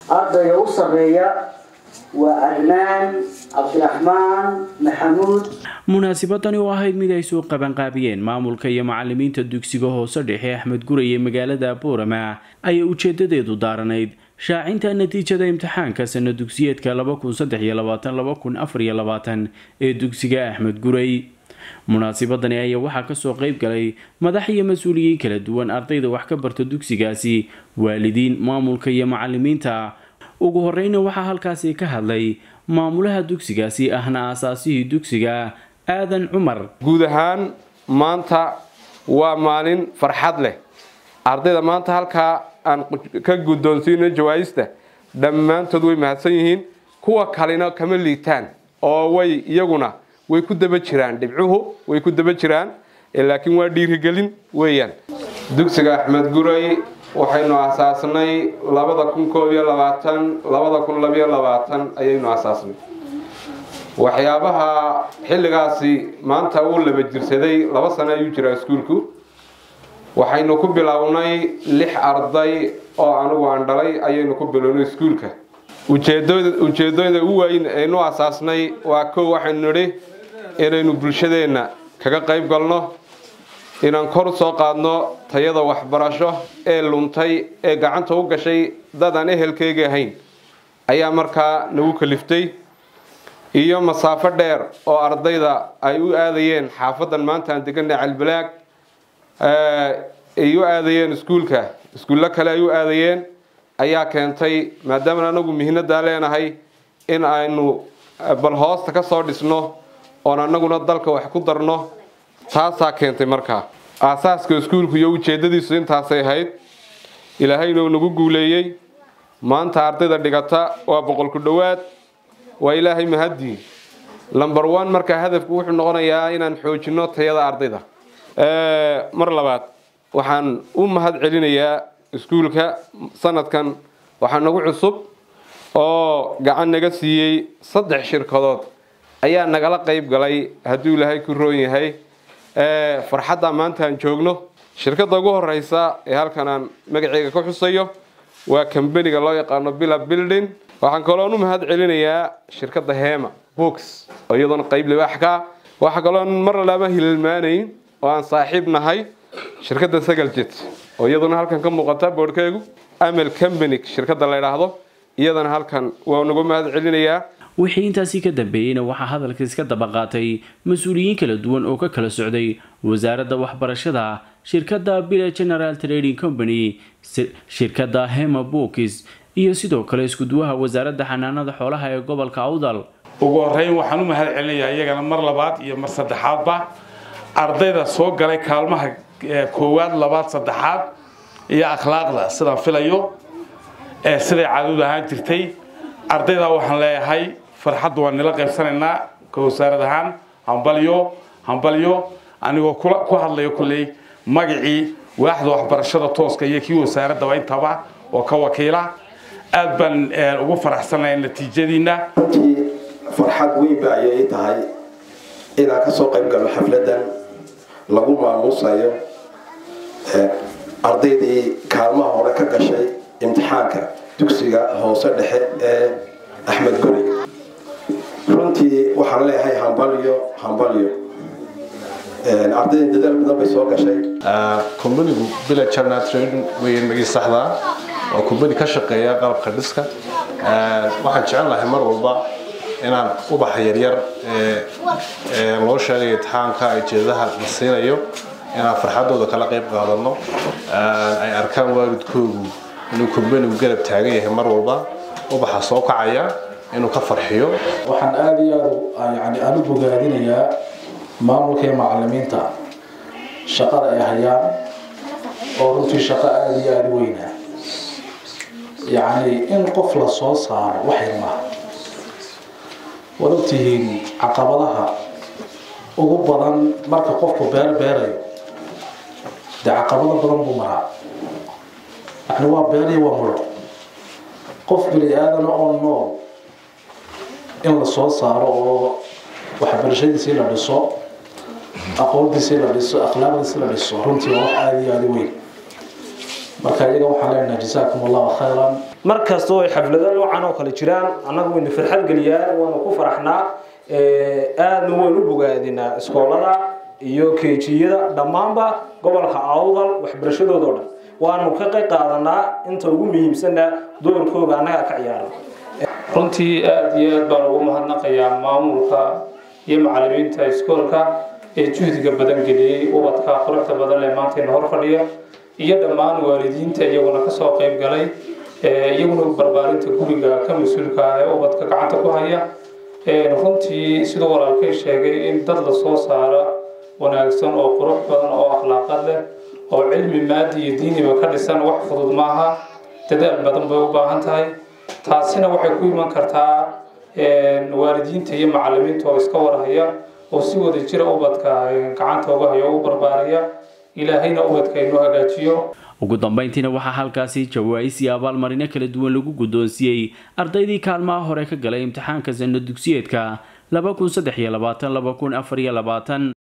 ardayga u sarreeya waa adnaan cabdiraxmaan maxamuud munaasibadani oo ahayd mid ay soo qabanqaabiyeen maamulka iyo macalimiinta dugsiga hoose dhexe axmed guray ee magaalada boorama ayaa ujeedadeedu daaranayd shaacinta natiijada imtixaanka sana dugsiyeedka ee dugsiga axmed guray munaasibadani ayaa waxaa kasoo qeyb galay madax iyo mas-uuliyiin kala duwan ardayda wax ka barta dugsigaasi waalidiin maamulka iyo macalimiinta ugu horeyna waxaa halkaasi ka hadlay maamulaha dugsigaasi ahna aasaasihii dugsiga aadan cumar guud ahaan maanta waa maalin farxad leh ardayda maanta halkaa aan ka guddoonsiino jawaayista dhammaantood way mahadsan yihiin kuwa kalena kama liitaan oo way iyaguna way ku daba jiraan dhibcuhu way ku daba jiraan laakiin waa dhiirigelin weeyaan dugsiga axmed guray waxaynu asaasnay labada kun koob iyo labaatan labada kun labiyo labaatan ayaynu asaasnay waxyaabaha xilligaasi maanta uu laba jirsaday laba sano ayuu jiraa iskuulku waxaynu ku bilownay lix arday oo anigu aan dhalay ayaynu ku bilownay iskuulka ujeedooyda u weyn aynu asaasnay waa kow waxaynu nidhi inaynu bulshadeenna kaga qayb galno inaan kor soo qaadno tayada waxbarasho ee luntay ee gacanta u gashay dad aan ehelkeyga ahayn ayaa markaa nagu kaliftay iyo masaafo dheer oo ardayda ay u aadayeen xaafadan maanta aan deganay calbalaag ay u aadayeen iskuulka iskuullo kale ay u aadayeen ayaa keentay maadaama anagu mihnadaa leenahay in aynu bal hoosta ka soo dhisno oon anaguna dalka wax ku darno taasaa keentay markaa aasaaska iskuulku iyo ujeedadiisu intaasay ahayd ilaahayna nagu guuleeyey maanta ardayda dhigata waa boqolku dhowaad waa ilaahay mahadii lomber one markaa hadafku wuxuu noqonayaa inaan xoojino tayada ardayda mar labaad waxaan u mahad celinayaa iskuulka sanadkan waxaa nagu cusub oo gacan naga siiyey saddex shirkadood ayaa nagala qayb galay hadduu ilaahay ku roon yahay farxadda maanta aan joogno shirkadda ugu horeysa ee halkan aan magaceyga ka xusayo waa kambaniga loo yaqaano bila building waxaan kaloon u mahad celinayaa shirkadda hema books oo iyadoona qayb libaax ka waxaa kaloon mar laba hilmaanayn oo aan saaxiib nahay shirkadda sagaljet oo iyaduna halkan ka muuqata boodhkeegu amal company shirkadda la idhaahdo iyadana halkan waa nagu mahad celinayaa wixii intaasi ka dambeeyeyna waxaa hadalka iska daba qaatay mas-uuliyiin kala duwan oo ka kala socday wasaaradda waxbarashada shirkadda bila general trading company shirkadda hema bookis iyo sidoo kale iskuduwaha wasaaradda xanaanada xoolaha ee gobolka awdal ugu horeyn waxaan u mahad celinayaa iyagana mar labaad iyo mar saddexaadba ardayda soo galay kaalmaha koowaad labaad saddexaad iyo akhlaaqda sidaan filayo ee siday caadadu ahaan jirtay ardayda waxaan leeyahay farxadda waan nila qaybsanaynaa ka wasaarad ahaan hambalyo hambalyo anigoo ku hadlayo kulley magacii waaxda waxbarashada tooska iyo kii wasaaraddaba intaba oo ka wakiila aad baan ugu faraxsanahay natiijadiina runtii farxad weyn ba ayay tahay inaan ka soo qayb galno xafladan lagu maamuusayo ardaydii kaalmaha hore ka gashay imtixaanka dugsiga hoose dhexe ee axmed guri runtii waxaan leeyahay hambalyo hambalyo ardayda dadaal badan bay soo gashay kumbanigu bila general trading weyn magii saxdaa waa kumbani ka shaqeeya qalabka dhiska waxaan jecel lahay mar walba inaan ubaxa yaryar ee loo sheegay imtixaanka ay jeedaha la siinayo inaan farxadooda kala qayb qaadano ay arkaan waalidkoogu inuu kumbanigu garab taagan yahay mar walba ubaxa soo kacaya inuu ka farxiyo waxaan aada iyo aada yani aan u bogaadinayaa maamulka iyo macalimiinta shaqada ay hayaan oo runtii shaqo aada iyo aada u weyna yacni in qof la soo saaro waxay maha waad ogtihiin caqabadaha ugu badan marka qofku beer beerayo dee caqabado badan buu maraa yani waa beeriyo waa muro qof bini aadana oo nool in la soo saaro oo waxbarashadiisii la dhiso aqoontiisii la dhiso akhlaaqdiisii la dhiso runtii waa wax aada iyo aada u weyn marka iyaga waxaan leenahay jasaakum allahu khayran mar kastoo ay xaflado noocan oo kale jiraan annagu wayna farxad geliyaan waanu ku faraxnaa aadna waynu bogaadinaa iskoolada iyo keejiyada dhammaanba gobolka awdal waxbarashadooda o dhan waanu ka qayb qaadanaa inta ugu muhiimsanna doorkooga annaga ka ciyaara runtii aada iyo aad baan ugu mahadnaqayaa maamulka iyo macalimiinta iskoolka ee juhdiga badan geliyey ubadka quruxda badan ee maantayna hor fadhiya iyo dhammaan waalidiinta iyaguna kasoo qayb galay iyaguna barbaarinta guriga ka mas-uulka ah ee ubadka gacanta ku haya runtii siduu walaalkay sheegay in dad lasoo saara wanaagsan oo qurux badan oo akhlaaqad leh oo cilmi maadi iyo diiniba ka dhisan wax fudud maaha dadaal badan bay u baahan tahay taasina waxay ku iman kartaa waalidiinta iyo macalimiinta oo iska warhaya oo si wada jira ubadka gacanta uga hayo u barbaariya ilaahayna ubadka inoo hagaajiyo ugu dambeyntiina waxaa halkaasi jawaais iyo abaalmarino kala duwan lagu guddoonsiiyey ardaydii kaalmaha hore ka galay imtixaanka sanno dugsiyeedka laba kun saddex iyo labaatan laba kun afar iyo labaatan